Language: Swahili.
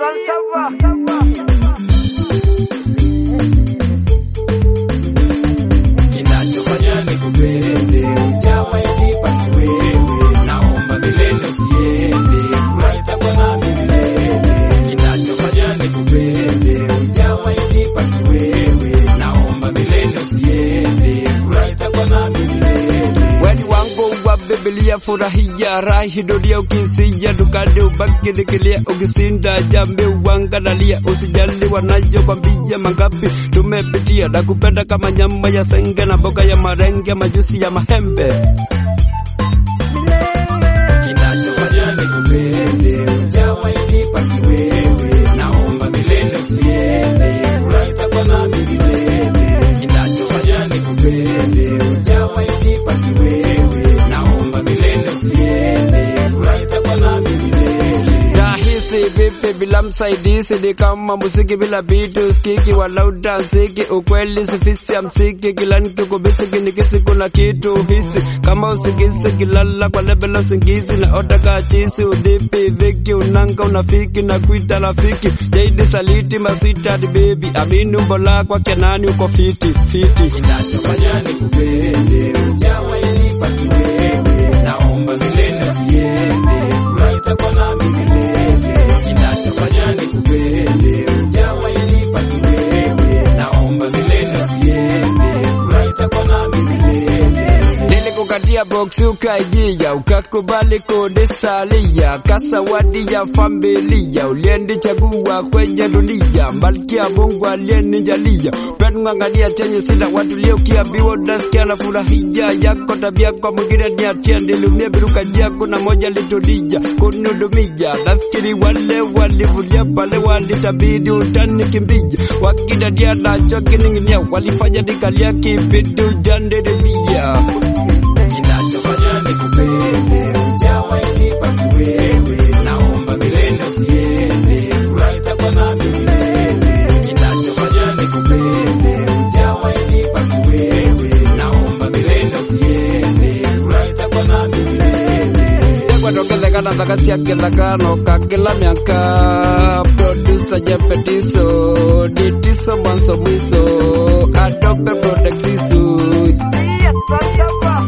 Kinachofanya nikupende hujawahi ni wewe, naomba milele usiende, furaha itakuwa nami milele. Kinachofanya nikupende hujawahi ni wewe, naomba milele usiende, furaha itakuwa nami milele. Weni wangu wa Biblia furahia rahi dunia ukisija dukani ubaki nikilia ukisinda jambi uangalalia usijali wanajo kwambia mangapi tumepitia na kupenda kama nyama ya senge na mboga ya marenge majusi ya mahembe Kinachofanya nikupende hujawahi ni wewe, naomba milele usiende, furaha itakuwa nami milele. Kinachofanya nikupende hujawahi ni wewe, naomba milele usiende, furaha itakuwa nami milele. Tahisi vipi bila msaidizi ni kama muziki bila bitu skiki walau dansiki ukweli sifisi ya msiki kila nikikubisi kinikisi kuna kitu hisi kama usigisi kilala kwa lebelo singizi na otaka chisi udipi viki unanga unafiki na kuita rafiki jaidi saliti maswitad baby amini umbo lako kenani uko fiti fiti Kinachofanya nikupende hujawahi ni wewe, naomba milele usiende, furaha itakuwa nami milele. Kinachofanya nikupende hujawahi ni wewe, naomba milele usiende, furaha itakuwa nami milele. Nilikukatia boksi ukaingia, ukakubali kunisalia, kasawadi ya familia ulienichagua kwenye dunia, malkia Mungu aliyenijalia penu ng'ang'ania chenye sina watu leo kiambiwa unasikia na furahia yako tabia kwa mwingine ni atia nilumia biruka jia kuna moja litulija kunudumia nafikiri wale walivulia pale walitabidi utanikimbia wakidadia nacho kining'inia walifanya nikalia kibidu jandirimia Kinachofanya nikupende hujawahi ni wewe, naomba milele usiende, furaha itakuwa nami milele. Kinachofanya nikupende hujawahi ni wewe, naomba milele usiende, furaha itakuwa nami milele. kwatokethekana thakasiakethakano kakila miaka produsa jepetiso ditiso mwanzo mwiso adobe protexisu Yes,